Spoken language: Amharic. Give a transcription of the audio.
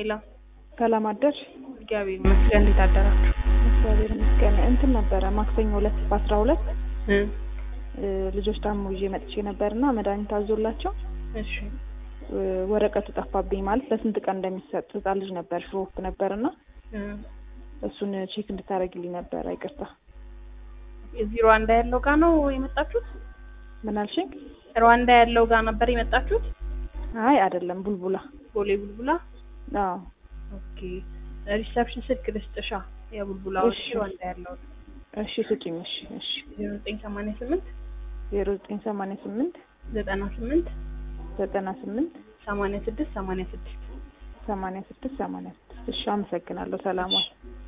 ሄላ ሰላም አደርሽ? እግዚአብሔር ይመስገን። እንዴት አደራችሁ? እግዚአብሔር ይመስገን። እንትን ነበረ ማክሰኞ ሁለት በአስራ ሁለት እ ልጆች ታሞ ይዤ መጥቼ ነበርና መድኃኒት አዞላቸው እሺ እ ወረቀቱ ጠፋብኝ። ማለት ለስንት ቀን እንደሚሰጥ ህጻን ልጅ ነበር ሽሮፕ ነበርና እ እሱን ቼክ እንድታደርግልኝ ነበር። አይቅርታ። እዚህ ሩዋንዳ ያለው ጋር ነው የመጣችሁት? ምን አልሽኝ? ሩዋንዳ ያለው ጋር ነበር የመጣችሁት? አይ አይደለም፣ ቡልቡላ። ቦሌ ቡልቡላ። አዎ ኦኬ ሪሰፕሽን ስልክ ልስጥሻ። የቡልቡላ እሺ። ሩዋንዳ ያለው እሺ ስጪኝ። እሺ እሺ። ዜሮ ዘጠኝ ሰማንያ ስምንት ዜሮ ዘጠኝ ሰማንያ ስምንት ዘጠና ስምንት ዘጠና ስምንት ሰማንያ ስድስት ሰማንያ ስድስት ሰማንያ ስድስት ሰማንያ ስድስት እሺ፣ አመሰግናለሁ። ሰላም ዋል።